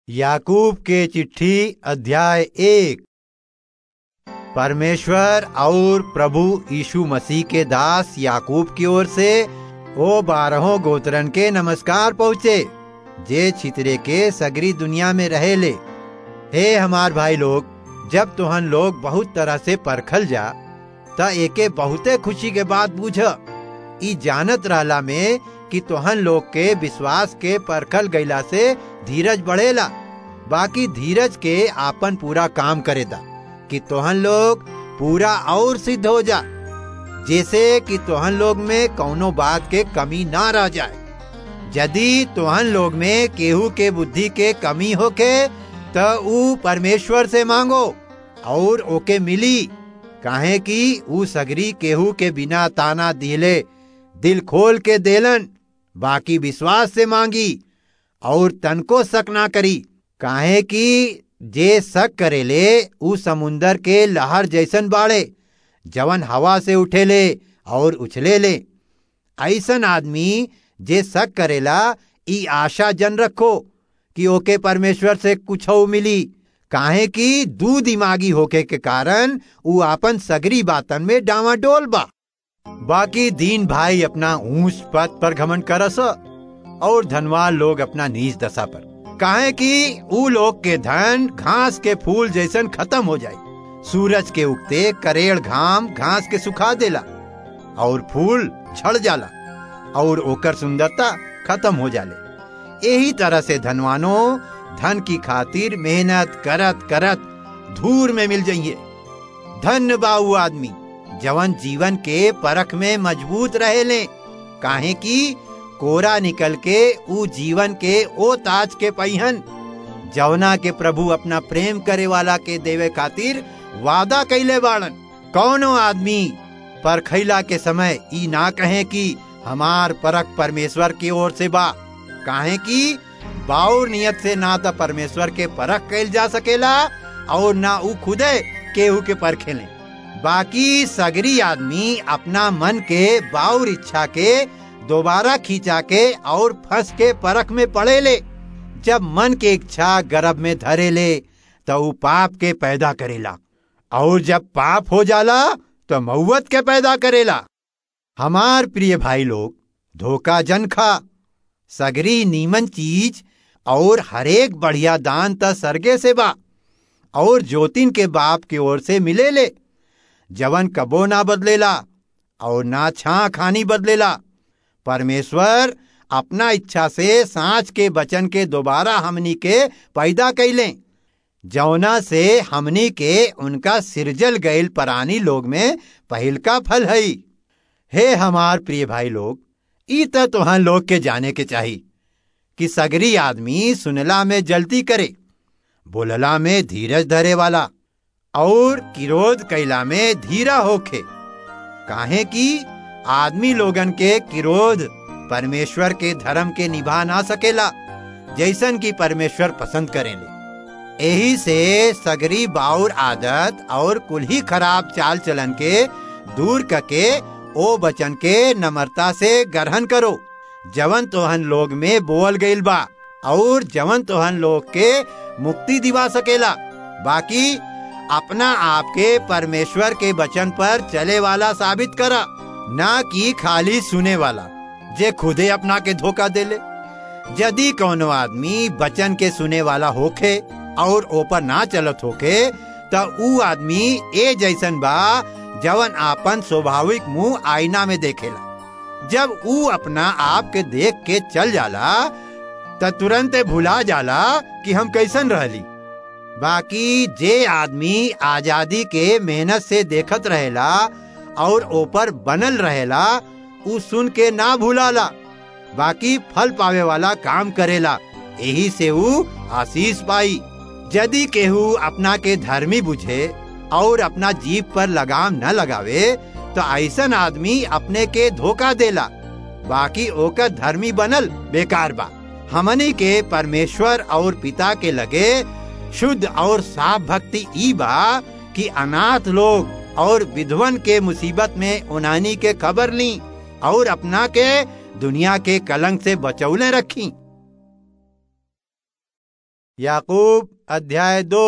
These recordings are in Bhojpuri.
याकूब के चिट्ठी अध्याय एक परमेश्वर और प्रभु यीशु मसीह के दास याकूब की ओर से ओ बारहों गोत्रन के नमस्कार पहुँचे जे छितरे के सगरी दुनिया में रहे ले हे हमार भाई लोग जब तुहन लोग बहुत तरह से परखल जा त एके बहुते खुशी के बात बूझ ई जानत रहला में कि तोहन लोग के विश्वास के परखल गईला से धीरज बढ़ेला बाकी धीरज के आपन पूरा काम करेदा कि तोहन लोग पूरा और सिद्ध हो जा जैसे कि तोहन लोग में कौनो बात के कमी ना रह जाए यदि तोहन लोग में केहू के बुद्धि के कमी होके त ऊ परमेश्वर से मांगो और ओके मिली काहे कि ऊ सगरी केहू के बिना ताना दिले दिल खोल के देलन बाकी विश्वास से मांगी और तनको शक ना करी काहे कि जे शक करेले ऊ समुंदर के लहर जैसन बाड़े जवन हवा से उठेले और उछले ले ऐसन आदमी जे शक करेला ई आशा जन रखो कि ओके परमेश्वर से कुछ मिली काहे कि दू दिमागी होके के कारण ऊ आपन सगरी बातन में डावाडोल बा बाकी दीन भाई अपना ऊंच पद पर घमंड करस और धनवान लोग अपना नीच दशा पर काहे कि ऊ लोग के धन घास के फूल जैसन खत्म हो जाए सूरज के उगते करेड़ घाम घास के सुखा देला और फूल झड़ जाला और ओकर सुंदरता खत्म हो जाले यही तरह से धनवानो धन की खातिर मेहनत करत करत धूर में मिल जाइए धन बाऊ आदमी जवन जीवन के परख में मजबूत रहे ले काहे कि कोरा निकल के ऊ जीवन के ओ ताज के पहिन जवना के प्रभु अपना प्रेम करे वाला के देवे खातिर वादा कैले बाड़न कौनो आदमी पर खैला के समय ई ना कहे कि हमार परख परमेश्वर की ओर से बा काहे कि बाउर नियत से ना तो परमेश्वर के परख कैल जा सकेला और ना ऊ खुदे केहू के परखेले बाकी सगरी आदमी अपना मन के बाउर इच्छा के दोबारा खींचा के और फंस के परख में पड़े ले जब मन के इच्छा गर्भ में धरे ले तो ऊ पाप के पैदा करेला और जब पाप हो जाला तो मऊत के पैदा करेला हमार प्रिय भाई लोग धोखा जन खा सगरी नीमन चीज और हरेक बढ़िया दान त सरगे से बा और ज्योतिन के बाप की ओर से मिले ले जवन कबो ना बदलेला और ना छा खानी बदलेला परमेश्वर अपना इच्छा से सांच के बचन के दोबारा हमनी के पैदा कैले जौना से हमनी के उनका सिरजल गईल परानी लोग में पहिल का फल है हे हमार प्रिय भाई लोग ई त तुहां लोग के जाने के चाही कि सगरी आदमी सुनला में जल्दी करे बोलला में धीरज धरे वाला और किरोध कैला में धीरा होखे काहे कि आदमी लोगन के किरोध परमेश्वर के धर्म के निभा ना सकेला जैसन की परमेश्वर पसंद करेले यही से सगरी बाउर आदत और कुल ही खराब चाल चलन के दूर करके ओ बचन के नम्रता से ग्रहण करो जवन तोहन लोग में बोल गईल बा और जवन तोहन लोग के मुक्ति दिवा सकेला बाकी अपना आपके परमेश्वर के वचन पर चले वाला साबित करा ना कि खाली सुने वाला जे खुदे अपना के धोखा देले यदि कोनो आदमी वचन के सुने वाला होखे और ऊपर ना चलत होके त ऊ आदमी ए जैसन बा जवन आपन स्वाभाविक मुंह आईना में देखेला जब ऊ अपना आप के देख के चल जाला त तुरंत भुला जाला कि हम कैसन रहली बाकी जे आदमी आजादी के मेहनत से देखत रहेला और ऊपर बनल रहेला ऊ सुन के ना भूलाला बाकी फल पावे वाला काम करेला यही से ऊ आशीष पाई यदि केहू अपना के धर्मी बुझे और अपना जीप पर लगाम न लगावे तो ऐसन आदमी अपने के धोखा देला बाकी ओकर धर्मी बनल बेकार बा हमनी के परमेश्वर और पिता के लगे शुद्ध और साफ भक्ति ई बा कि अनाथ लोग और विधवन के मुसीबत में उनानी के खबर ली और अपना के दुनिया के कलंक से बचौले रखी याकूब अध्याय दो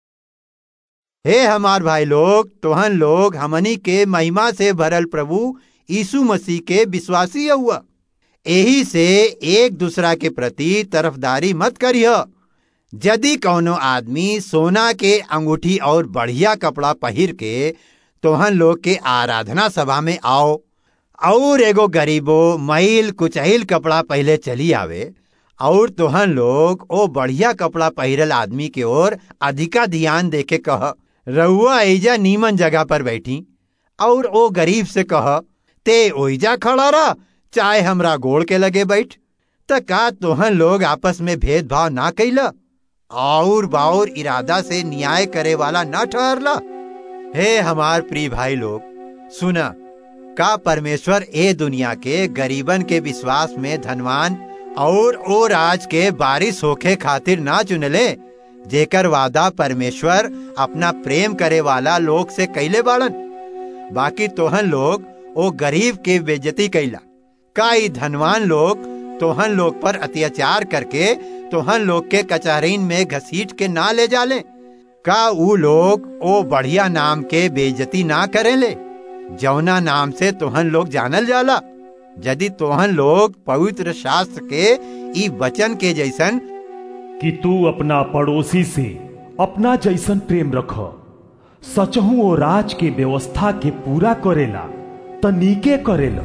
हे हमार भाई लोग तोहन लोग हमनी के महिमा से भरल प्रभु यीशु मसीह के विश्वासी हुआ यही से एक दूसरा के प्रति तरफदारी मत करिह यदि कौनो आदमी सोना के अंगूठी और बढ़िया कपड़ा पहिर के तोहन लोग के आराधना सभा में आओ और एगो गरीबो मैल कुचहिल कपड़ा पहले चली आवे और तोहन लोग ओ बढ़िया कपड़ा पहिरल आदमी के ओर अधिका ध्यान देके कह रउआ ऐजा नीमन जगह पर बैठी और ओ गरीब से कह ते ओइजा खड़ा रह चाहे हमरा गोड़ के लगे बैठ त का तोहन लोग आपस में भेदभाव ना कैला और बाउर इरादा से न्याय करे वाला न ठहरला हे हमार प्रिय भाई लोग सुना का परमेश्वर ए दुनिया के गरीबन के विश्वास में धनवान और ओ राज के बारिश होखे खातिर ना चुनले जेकर वादा परमेश्वर अपना प्रेम करे वाला लोग से कैले बाड़न बाकी तोहन लोग ओ गरीब के बेजती कैला का ई धनवान लोग तोहन लोग पर अत्याचार करके तोहन लोग के कचहरीन में घसीट के ना ले जाले का ऊ लोग ओ बढ़िया नाम के बेजती ना करेले जौना नाम से तोहन लोग जानल जाला यदि तोहन लोग पवित्र शास्त्र के ई वचन के जैसन कि तू अपना पड़ोसी से अपना जैसन प्रेम रख सचहू ओ राज के व्यवस्था के पूरा करेला त नीके करेला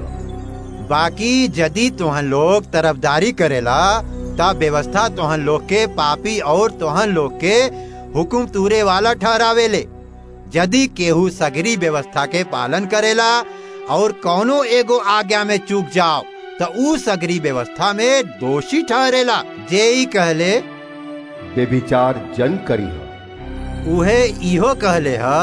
बाकी यदि तोहन लोग तरफदारी करेला ता व्यवस्था तोहन लोग के पापी और तोहन लोग के हुकुम तूरे वाला ठहरावेले यदि केहू सगरी व्यवस्था के पालन करेला और कौनो एगो आज्ञा में चूक जाओ तो ऊ सगरी व्यवस्था में दोषी ठहरेला जे ही कहले बेविचार जन करीह उहे इहो कहले ह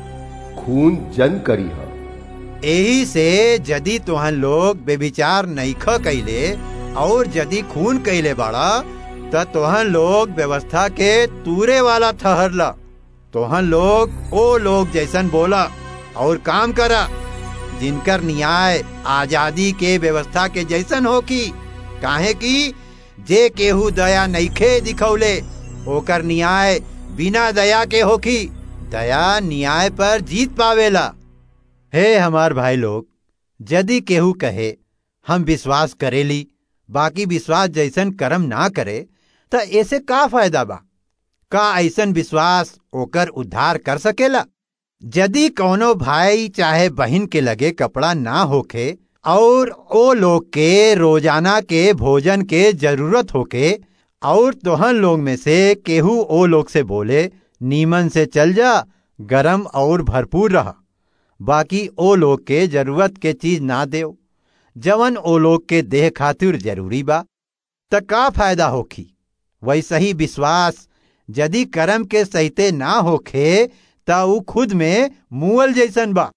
खून जन करीह यही से यदि तोहन लोग बेविचार नईख कैले और यदि खून कैले बाड़ा त तोहन लोग व्यवस्था के तूरे वाला ठहरला तोहन लोग ओ लोग जैसन बोला और काम करा जिनकर न्याय आजादी के व्यवस्था के जैसन होकी काहे कि जे केहू दया नईखे दिखौले ओकर न्याय बिना दया के होकी दया न्याय पर जीत पावेला हे हमार भाई लोग यदि केहू कहे हम विश्वास करेली बाकी विश्वास जैसन कर्म ना करे त ऐसे का फायदा बा का ऐसन विश्वास ओकर उद्धार कर सकेला यदि कौनो भाई चाहे बहन के लगे कपड़ा ना होखे और ओ लोग के रोजाना के भोजन के जरूरत होके और तोहन लोग में से केहू ओ लोग से बोले नीमन से चल जा गरम और भरपूर रहा बाकी ओ लोग के जरूरत के चीज ना देव जवन ओ लोग के देह खातिर जरूरी बा त का फायदा होखी वैसे ही विश्वास यदि कर्म के सहिते ना होखे त ऊ खुद में मुअल जैसन बा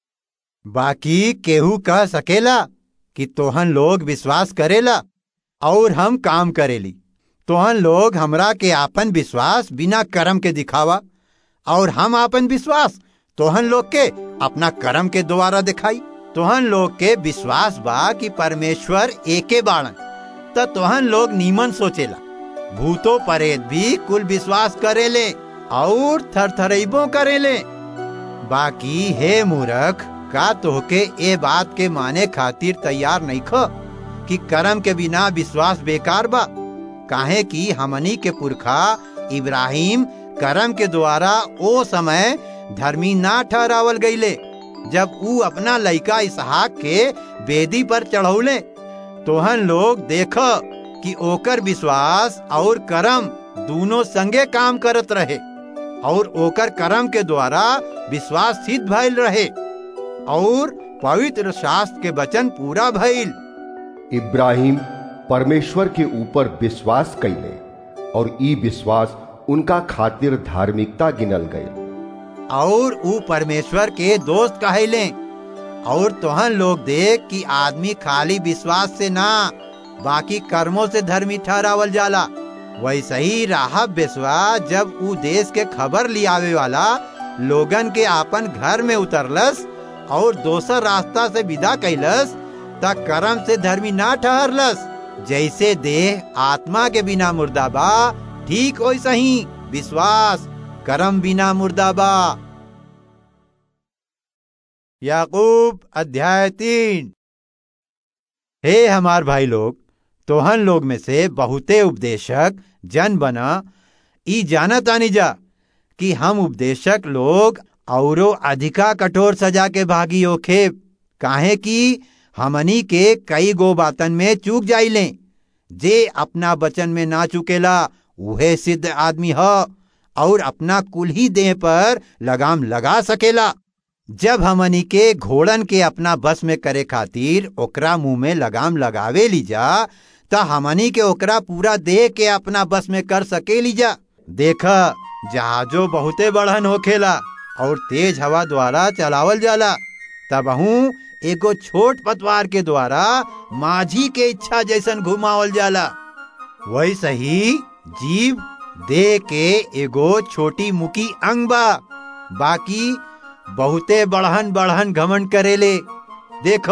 बाकी केहू कह सकेला कि तोहन लोग विश्वास करेला और हम काम करेली तोहन लोग हमरा के आपन विश्वास बिना कर्म के दिखावा और हम आपन विश्वास तोहन लोग के अपना कर्म के द्वारा दिखाई तोहन लोग के विश्वास बा कि परमेश्वर एके बाणन त तोहन लोग नीमन सोचेला भूतो परेत भी कुल विश्वास करेले और थरथरेबो करेले बाकी हे मूर्ख का तोहके ए बात के माने खातिर तैयार नहीं ख कि कर्म के बिना विश्वास बेकार बा काहे कि हमनी के पुरखा इब्राहिम कर्म के द्वारा ओ समय धर्मी ना ठहरावल गईले जब ऊ अपना लइका इसहाक के बेदी पर चढ़ौले तोहन लोग देख कि ओकर विश्वास और कर्म दोनों संगे काम करत रहे और ओकर कर्म के द्वारा विश्वास सिद्ध भइल रहे और पवित्र शास्त्र के वचन पूरा भइल इब्राहिम परमेश्वर के ऊपर विश्वास कैले और ई विश्वास उनका खातिर धार्मिकता गिनल गए और ऊ परमेश्वर के दोस्त कहले और तोहन लोग देख कि आदमी खाली विश्वास से ना बाकी कर्मों से धर्मी ठहरावल जाला वैसे ही राहब बेसवा जब ऊ देश के खबर लियावे वाला लोगन के आपन घर में उतरलस और दोसर रास्ता से विदा कैलस त कर्म से धर्मी ना ठहरलस जैसे देह आत्मा के बिना मुर्दा बा ठीक हो सही विश्वास करम बिना मुर्दाबा याकूब अध्याय तीन हे हमार भाई लोग तोहन लोग में से बहुते उपदेशक जन बना ई जानत आनी जा कि हम उपदेशक लोग औरो अधिका कठोर सजा के भागी होखे काहे कि हमनी के कई गो बातन में चूक जाइले जे अपना वचन में ना चुकेला उहे सिद्ध आदमी ह और अपना कुल ही देह पर लगाम लगा सकेला जब हमनी के घोड़न के अपना बस में करे खातिर ओकरा मुंह में लगाम लगावे ली जा त हमनी के ओकरा पूरा देह के अपना बस में कर सके ली जा देख जहाजो बहुते बढ़न होखेला और तेज हवा द्वारा चलावल जाला तबहू एगो छोट पतवार के द्वारा माझी के इच्छा जैसन घुमावल जाला वैसे ही जीव देह के एगो छोटी मुकी अंग बा बाकी बहुते बढ़न बढ़न घमंड करेले देख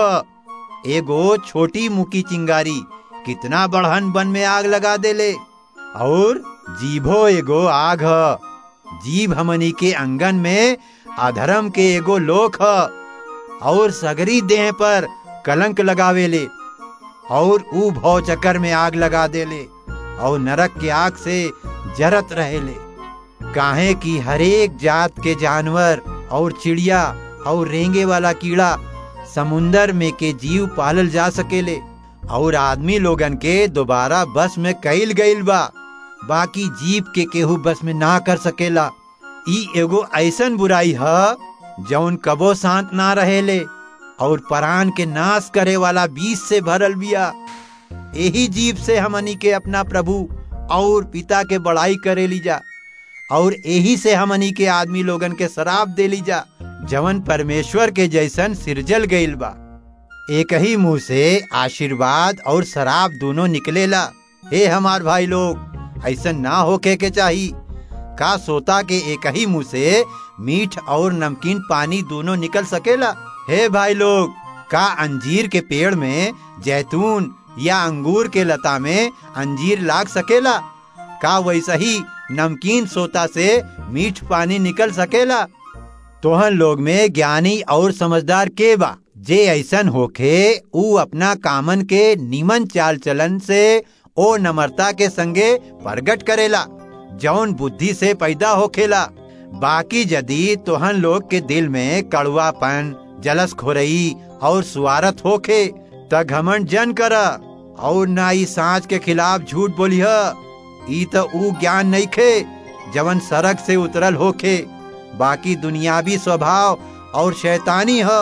एगो छोटी मुकी चिंगारी कितना बढ़न बन में आग लगा देले और जीभो एगो आग ह जीव हमनी के अंगन में अधर्म के एगो लोक ह और सगरी देह पर कलंक लगावेले और ऊ भव चक्कर में आग लगा देले और नरक के आग से जरत रहेले काहे कि हरेक जात के जानवर और चिड़िया और रेंगे वाला कीड़ा समुंदर में के जीव पालल जा सकेले और आदमी लोगन के दोबारा बस में कैल गईल बा बाकी जीव के केहू बस में ना कर सकेला ई एगो ऐसन बुराई ह जौन कबो शांत ना रहेले और परान के नाश करे वाला बीज से भरल बिया यही जीव से हमनी के अपना प्रभु और पिता के बड़ाई करे लीजा और यही से हमनी के आदमी लोगन के शराब दे लीजा जवन परमेश्वर के जैसन सिरजल गईल बा एक ही मुंह से आशीर्वाद और शराब दोनों निकलेला हे हमार भाई लोग ऐसा ना होके के चाही का सोता के एक ही मुंह से मीठ और नमकीन पानी दोनों निकल सकेला हे भाई लोग का अंजीर के पेड़ में जैतून या अंगूर के लता में अंजीर लाग सकेला का वैसा ही नमकीन सोता से मीठ पानी निकल सकेला तोहन लोग में ज्ञानी और समझदार के बा जे ऐसन होखे ऊ अपना कामन के निमन चाल चलन से ओ नम्रता के संगे प्रगट करेला जौन बुद्धि से पैदा होखेला बाकी यदि तोहन लोग के दिल में कड़ुआपन जलस खोरई और सुवारत होखे त घमंड जन कर और ना ई सांच के खिलाफ झूठ बोलिह ई त ऊ ज्ञान नहीं खे जवन सड़क से उतरल होखे बाकी दुनियावी स्वभाव और शैतानी ह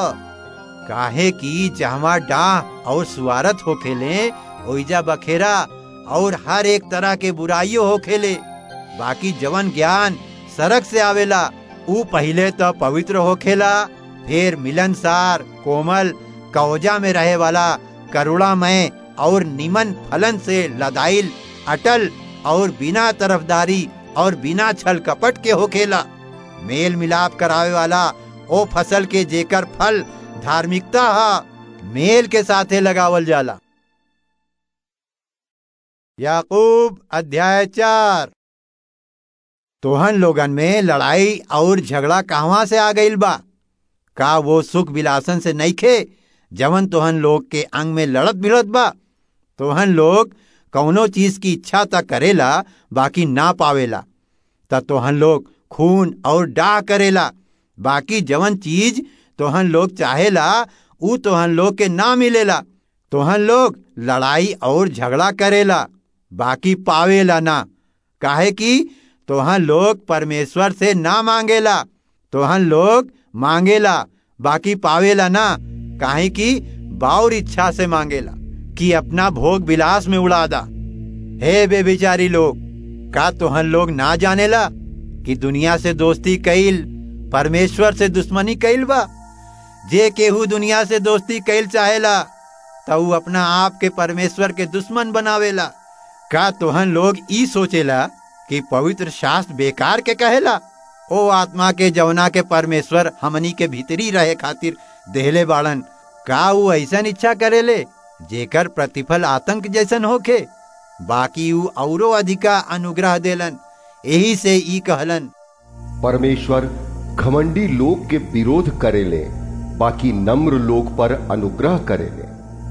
काहे कि जहवा डाह और सुवारत होखेले ओइजा बखेरा और हर एक तरह के बुराइयों होखेले बाकी जवन ज्ञान सड़क से आवेला ऊ पहले तो पवित्र होखेला फिर मिलनसार कोमल कवजा में रहे वाला करुणामय और निमन फलन से लदाइल अटल और बिना तरफदारी और बिना छल कपट के होखेला मेल मिलाप करावे वाला ओ फसल के जेकर फल धार्मिकता हा मेल के साथे लगावल जाला याकूब अध्याय चार तोहन लोगन में लड़ाई और झगड़ा कहवा से आ गईल बा का वो सुख विलासन से नहीं खे जवन तोहन लोग के अंग में लड़त भिड़त बा तोहन लोग कौनो चीज की इच्छा तक करेला बाकी ना पावेला त तोहन लोग खून और डाह करेला बाकी जवन चीज तोहन लोग चाहेला ऊ तोहन लोग के ना मिलेला तोहन लोग लड़ाई और झगड़ा करेला बाकी पावेला ना काहे कि तोहन लोग परमेश्वर से ना मांगेला तोहन लोग मांगेला बाकी पावेला ना काहे कि बाउर इच्छा से मांगेला कि अपना भोग विलास में उड़ा दा हे बेबिचारी लोग का तोहन लोग ना जानेला कि दुनिया से दोस्ती कईल परमेश्वर से दुश्मनी कईल बा जे केहू दुनिया से दोस्ती कईल चाहेला तो ऊ अपना आप के परमेश्वर के दुश्मन बनावेला का तोहन लोग ई सोचेला कि पवित्र शास्त्र बेकार के कहेला ओ आत्मा के जवना के परमेश्वर हमनी के भीतरी रहे खातिर देहले बाड़न का ऊ ऐसन इच्छा करेले जेकर प्रतिफल आतंक जैसन होखे बाकी ऊ औरो अधिका अनुग्रह देलन यही से ई कहलन परमेश्वर घमंडी लोग के विरोध करेले बाकी नम्र लोग पर अनुग्रह करेले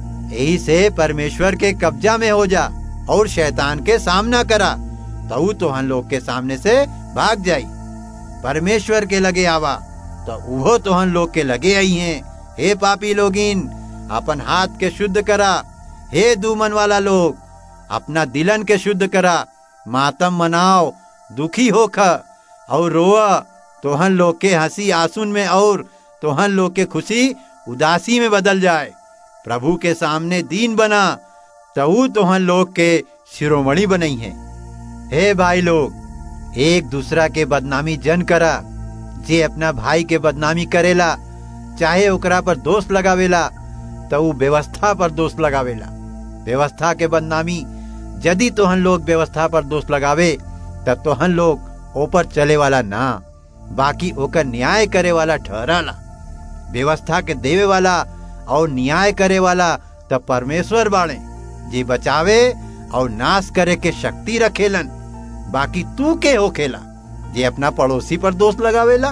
यही से परमेश्वर के कब्जा में हो जा और शैतान के सामना करा तो तोहन लोग के सामने से भाग जाई परमेश्वर के लगे आवा तो वो तोहन लोग के लगे आई हैं हे पापी लोगिन अपन हाथ के शुद्ध करा हे दूमन वाला लोग अपना दिलन के शुद्ध करा मातम मनाओ दुखी होख और रोआ तोहन लोग के हंसी आंसुन में और तोहन लोग के खुशी उदासी में बदल जाए प्रभु के सामने दीन बना तऊ तोहन लोग के शिरोमणि बनई है हे भाई लोग एक दूसरा के बदनामी जन करा जे अपना भाई के बदनामी करेला चाहे ओकरा पर दोष लगावेला तो ऊ व्यवस्था पर दोष लगावेला व्यवस्था के बदनामी यदि तोहन लोग व्यवस्था पर दोष लगावे तब तोहन लोग ऊपर चले वाला ना बाकी ओकर न्याय करे वाला ठहराला व्यवस्था के देवे वाला और न्याय करे वाला तब परमेश्वर बाड़े जे बचावे और नाश करे के शक्ति रखेलन बाकी तू के होखेला जे अपना पड़ोसी पर दोष लगावेला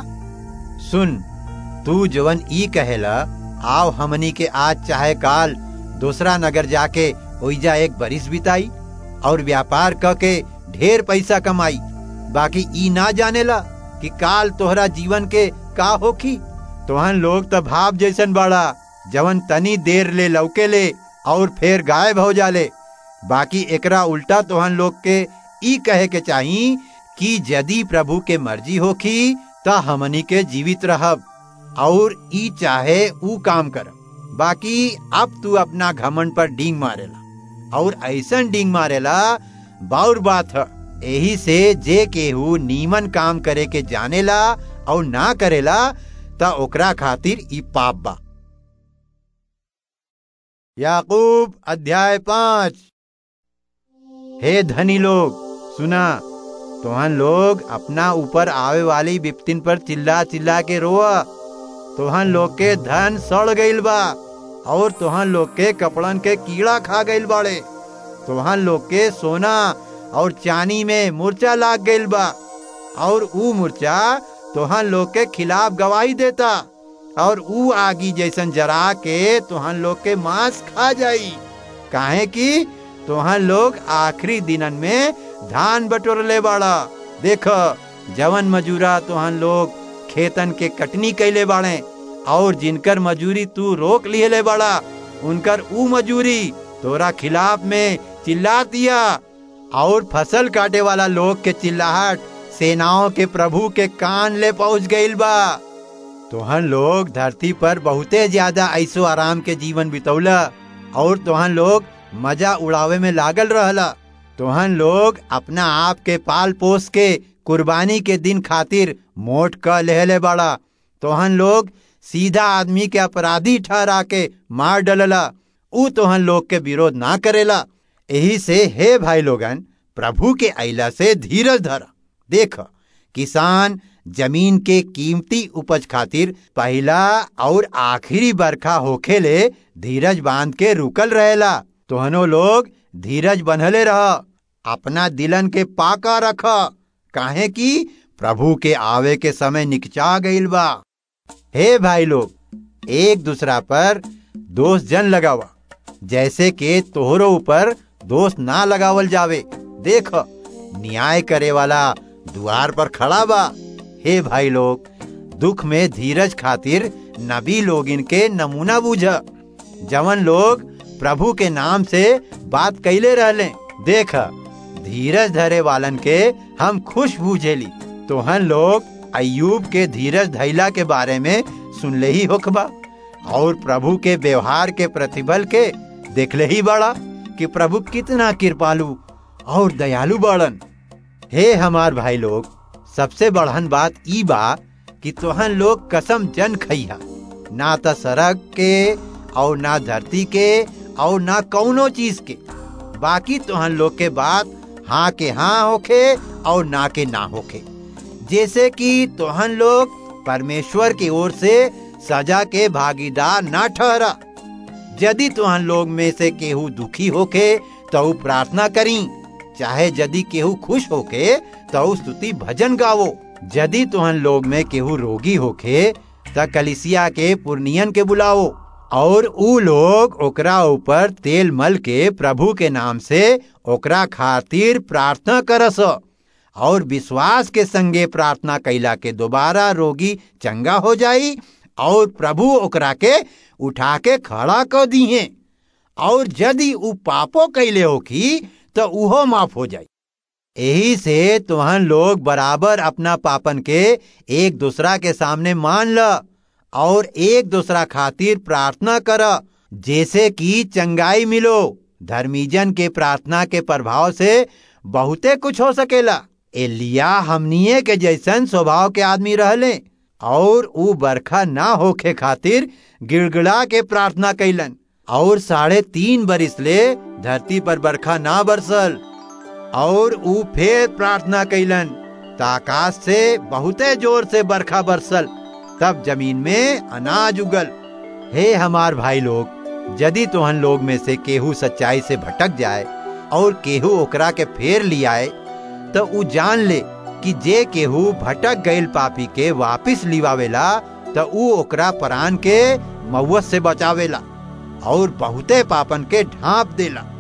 सुन तू जवन ई कहेला आओ हमनी के आज चाहे काल दूसरा नगर जाके ओइजा एक बरिस बिताई और व्यापार क के ढेर पैसा कमाई बाकी ई ना जानेला कि काल तोहरा जीवन के का होखी तोहन लोग तो भाव जैसन बड़ा जवन तनी देर ले लौके ले और फिर गायब हो जाले बाकी एकरा उल्टा तोहन लोग के ई कहे के चाही कि यदि प्रभु के मर्जी होखी त हमनी के जीवित रहब और ई चाहे ऊ काम कर बाकी अब तू अपना घमंड पर डींग मारेला और ऐसन डींग मारेला बाउर बात है यही से जे केहू नीमन काम करे के जानेला और ना करेला त ओकरा खातिर ई पाप बा याकूब अध्याय पांच हे धनी लोग सुना तोहन लोग अपना ऊपर आवे वाली विपतिन पर चिल्ला चिल्ला के रोआ तोहन लोग के धन सड़ गईल बा और तोहन लोग के कपड़न के कीड़ा खा गईल बाड़े तोहन लोग के सोना और चानी में मूर्छा लाग गईल बा और ऊ मूर्छा तोहन लोग के खिलाफ गवाही देता और ऊ आगी जैसन जरा के तोहन लोग के मांस खा जाई काहे कि तोहन लोग आखिरी दिनन में धान बटोर ले बाड़ा देख जवन मजूरा तोहन लोग खेतन के कटनी कैले बाड़े और जिनकर मजूरी तू रोक लिए ले बाड़ा उनकर ऊ मजूरी तोरा खिलाफ में चिल्ला दिया और फसल काटे वाला लोग के चिल्लाहट सेनाओं के प्रभु के कान ले पहुंच गईल बा तोहन लोग धरती पर बहुते ज्यादा ऐसो आराम के जीवन बितौला और तोहन लोग मजा उड़ावे में लागल रहला तोहन लोग अपना आप के पाल पोस के कुर्बानी के दिन खातिर मोट क लेहले बड़ा तोहन लोग सीधा आदमी के अपराधी ठहरा के मार डलला ऊ तोहन लोग के विरोध ना करेला यही से हे भाई लोगन प्रभु के अला से धीरज धरा देख किसान जमीन के कीमती उपज खातिर पहला और आखिरी बरखा होखेले धीरज बांध के रुकल रहेला तोहनो लोग धीरज बनहले रह अपना दिलन के पाका रख काहे कि प्रभु के आवे के समय निकचा गईल बा हे भाई लोग एक दूसरा पर दोष जन लगावा जैसे के तोहरो ऊपर दोष ना लगावल जावे देख न्याय करे वाला द्वार पर खड़ा बा हे भाई लोग दुख में धीरज खातिर नबी लोगिन के नमूना बूझ जवन लोग प्रभु के नाम से बात कैले रहले देख धीरज धरे वालन के हम खुश बूझेली तोहन लोग अयूब के धीरज धैला के बारे में सुनले ही होखबा और प्रभु के व्यवहार के प्रतिफल के देखले ही बड़ा कि प्रभु कितना कृपालु और दयालु बड़न हे हमार भाई लोग सबसे बढ़न बात ई बा कि तोहन लोग कसम जन खइहा ना त सड़क के और ना धरती के और ना कौनो चीज के बाकी तोहन लोग के बात हाँ के हाँ होखे और ना के ना होखे जैसे कि तोहन लोग परमेश्वर की ओर से सजा के भागीदार ना ठहरा यदि तुहन लोग में से केहू दुखी होके त तो प्रार्थना करी चाहे यदि केहू खुश होके तो स्तुति भजन गावो यदि तुहन लोग में केहू रोगी होखे त कलिसिया के पुर्नियन के बुलाओ और ऊ लोग ओकरा ऊपर तेल मल के प्रभु के नाम से ओकरा खातिर प्रार्थना करस और विश्वास के संगे प्रार्थना कैला के दोबारा रोगी चंगा हो जाई और प्रभु ओकरा के उठा के खड़ा कर दिए और यदि ऊ पापो कैले होखी तो उहो माफ हो जाई यही से तुहन लोग बराबर अपना पापन के एक दूसरा के सामने मान ल और एक दूसरा खातिर प्रार्थना कर जैसे कि चंगाई मिलो धर्मीजन के प्रार्थना के प्रभाव से बहुते कुछ हो सकेला एलिया हमनिए के जैसन स्वभाव के आदमी रहले और ऊ बरखा ना होखे खातिर गिड़गिड़ा के प्रार्थना कैलन और साढ़े तीन बरिस ले धरती पर बरखा ना बरसल और ऊ फिर प्रार्थना कैलन ताकाश से बहुते जोर से बरखा बरसल तब जमीन में अनाज उगल हे हमार भाई लोग यदि तुहन लोग में से केहू सच्चाई से भटक जाए और केहू ओकरा के फेर लियाए तो ऊ जान ले कि जे केहू भटक गईल पापी के वापिस लिवावेला तो ऊ ओकरा परान के मौत से बचावेला और बहुते पापन के ढांप देला